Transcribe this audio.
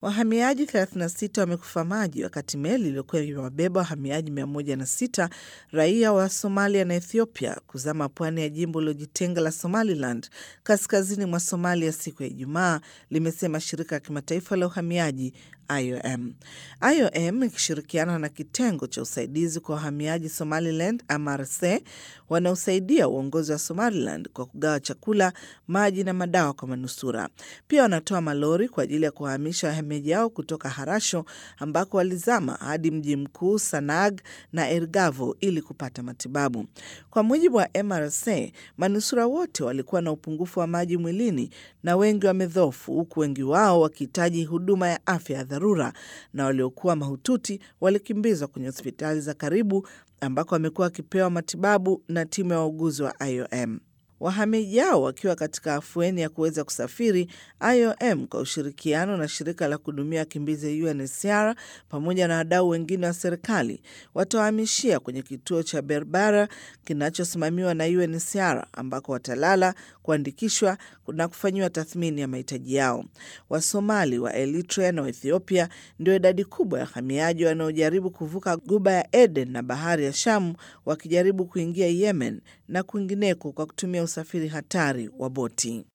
Wahamiaji 36 wamekufa maji wakati meli iliyokuwa imewabeba wahamiaji 106 raia wa Somalia na Ethiopia kuzama pwani ya jimbo lilojitenga la Somaliland kaskazini mwa Somalia siku ya Ijumaa, limesema shirika la kimataifa la uhamiaji IOM. IOM ikishirikiana na kitengo cha usaidizi kwa wahamiaji Somaliland MRC wanaosaidia uongozi wa Somaliland kwa kugawa chakula, maji na madawa kwa manusura. Pia wanatoa malori kwa ajili ya kuwahamisha wahamiaji hao kutoka Harasho ambako walizama hadi mji mkuu Sanag na Ergavo ili kupata matibabu. Kwa mujibu wa MRC, manusura wote walikuwa na upungufu wa maji mwilini na wengi wamedhofu, huku wengi wao wakihitaji huduma ya afya ya dharura, na waliokuwa mahututi walikimbizwa kwenye hospitali za karibu ambako wamekuwa wakipewa matibabu na timu ya wauguzi wa IOM. Wahamiaji hao wakiwa katika afueni ya kuweza kusafiri, IOM kwa ushirikiano na shirika la kuhudumia wakimbizi UNHCR pamoja na wadau wengine wa serikali watawahamishia kwenye kituo cha Berbera kinachosimamiwa na UNHCR ambako watalala, kuandikishwa na kufanyiwa tathmini ya mahitaji yao. Wasomali wa Eritrea na Ethiopia ndio idadi kubwa ya wahamiaji wanaojaribu kuvuka Guba ya Eden na bahari ya Shamu wakijaribu kuingia Yemen na kwingineko kwa kutumia usafiri hatari wa boti.